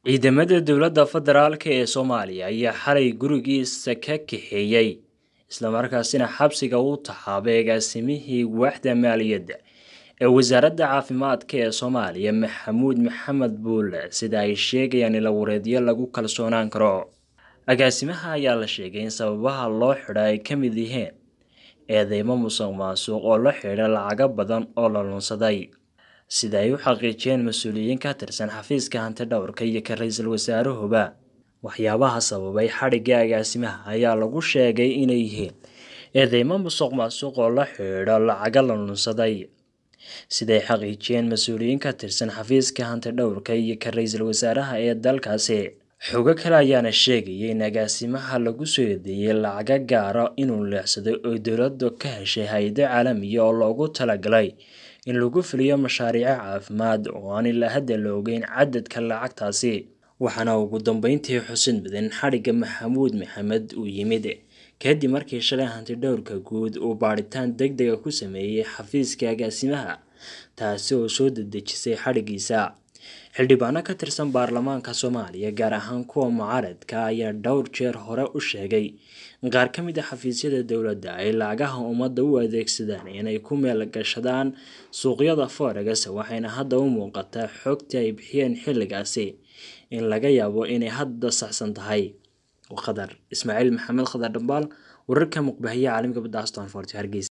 Ciidamada dowladda federaalk ee Soomaaliya ayaa xalay gurigiisa ka kaxeeyay isla markaasina xabsiga u taxaabay agaasimihii waaxda maaliyadda ee wasaaradda caafimaadka ee Soomaaliya Maxamuud Maxamed Buule sida ay sheegayaan ilawareedyo lagu kalsoonaan karo. Agaasimaha ayaa la sheegay in sababaha loo xidhay ay ka mid yihiin eedeymo musuqmaasuq oo la xidhiidha lacago badan oo la lunsaday, sida ay u xaqiijiyeen mas'uuliyiin ka tirsan xafiiska hantidhawrka iyo ka ra'iisul wasaaruhuba. Waxyaabaha sababay xadhigga agaasimaha ayaa lagu sheegay inay yihiin eedeymo musuqmaasuq oo la xidhiidha lacago la lunsaday, sida ay xaqiijiyeen mas'uuliyiin ka tirsan xafiiska hantidhawrka iyo ka ra'iisul wasaaraha ee dalkaasi. Xogo kale ayaana sheegaya in agaasimaha lagu soo eedeeyay lacago gaar ah inuu leexsaday oo dowladdu ka heshay hay'ado caalami ah oo loogu talagalay in lagu fuliyo mashaariic caafimaad oo aan ilaa hadda la ogeyn cadadka lacagtaasi. Waxaana ugu dambeyntii xusid mudan in xadhigga Maxamuud Maxamed uu yimid kadib markii shalay hantidhawrka guud uu baadhitaan degdeg ah ku sameeyay xafiiska agaasimaha, taasi oo soo dedejisay xadhiggiisa. Xildhibaano ka tirsan baarlamaanka Soomaaliya, gaar ahaan kuwa mucaaradka ah, ayaa dhowr jeer hore u sheegay in qaar ka mid ah xafiisyada dowladda ay lacagaha ummadda u adeegsadaan inay ku meel gashadaan suuqyada forex waxayna hadda u muuqataa xogtii ay bixiyeen xilligaasi in laga yaabo inay hadda saxsan tahay. Khadar Ismaaciil Maxamed Khadar Dhambaal, wararka muqbahiya caalamka badda Aston Hargeysa.